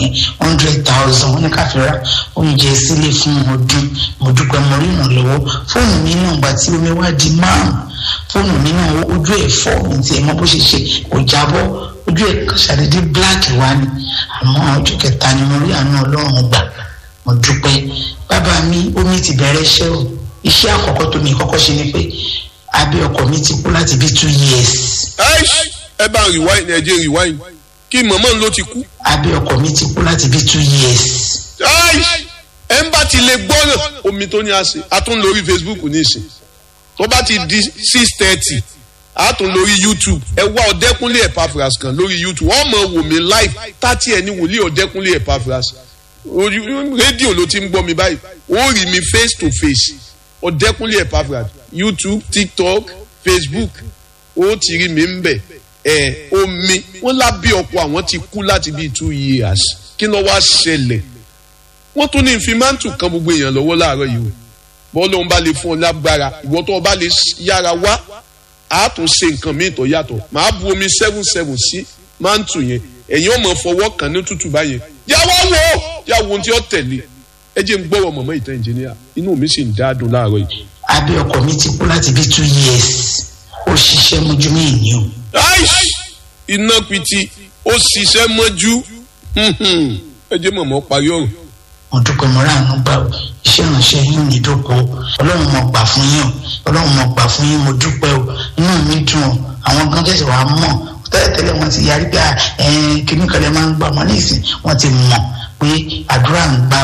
yẹn hundred thousand wọ́n ní ká fi ra oúnjẹ sílé fún ọdún mo dúpẹ́ mo rí ìrànlọ́wọ́ fóònù mi náà gbà tí omi wá di márùn fóònù mi náà ojú ẹ̀ fọ́ mi tiẹ̀ mọ́ bó ṣe ṣe kò jábọ́ ojú ẹ̀ ṣàdédé bíláàkì wá ni àmọ́ ọjọ́ kẹta ni mo rí àánú ọlọ́run gbà mo dúpẹ́ bàbá mi omi ti bẹ̀rẹ̀ iṣẹ́ o iṣẹ́ àkọ́kọ́ tó mi kọ́kọ́ ṣe ni pé abẹ́ ọkọ mi ti kú láti bí two years ẹ bá rewind ẹ jẹ́ rewind kí mọ̀mọ́ ló ti kú. abẹ́ ọkọ mi ti kú láti bí two years ẹ ń bá ti lè gbọ́ràn omi tó ní a ṣe a tún lórí facebook nísìn tó bá ti di six thirty a tún lórí youtube ẹ wá ọ̀dẹ́kúnlé epaphras kan lórí youtube wọ́n mọ̀ wò mí live tátí ẹ ní wòlíì ọ̀dẹ́kúnlé epaphras rédíò ló ti ń gbọ́ mi báyìí ó rí mi face to face ọ̀dẹ́kúnlé epaphras youtube tiktok facebook ó ti rí mi ń bẹ̀ ẹ̀ omi wọ́n lábí ọkọ̀ àwọn ti kú láti bíi two years kí ló wá ṣẹlẹ̀ wọ́n tún ní ìfimántù kan gbogbo èèyàn lọ́wọ́ láàárọ̀ yìí o bọ́ọ̀lù òun bá lè fún ọ lágbára ìwọ tó o bá lè yára wá a tún ṣe nǹkan míì tó yàtọ̀ màá bu omi seven seven sí mántù yẹn ẹ̀yin ọmọ fọwọ́ kan ní tútù báyẹn yà wá wò ó yà wò ohun tí ó tẹ̀lé ẹ jẹ́ ń gbọ́rọ̀ mọ̀mọ́ ìtàn ìjìnìyà inú mi sì ń dáadùn láàárọ̀ yìí. abẹ́ ọkọ mi ti kú láti bí two years ó ṣiṣẹ́ mojú mi ìní o. iná piti ó ṣiṣẹ́ mọ́jú ẹ jẹ́ mọ̀mọ́ parí ọ̀rọ̀ mo dúpẹ́ mo ráàánú gbà ó iṣẹ́ ìránṣẹ́ yín ní ìdókò ọlọ́run mo gbà fún yín o ọlọ́run mo gbà fún yín mo dúpẹ́ o inú mi dùn o àwọn gan tẹ̀sí wàá mọ̀ tẹ́lẹ̀tẹ́lẹ̀ wọ́n ti yarí pé kíní kan lè máa ń gbà wọ́n ní ìsìn wọ́n ti mọ̀ pé àdúrà ń gbà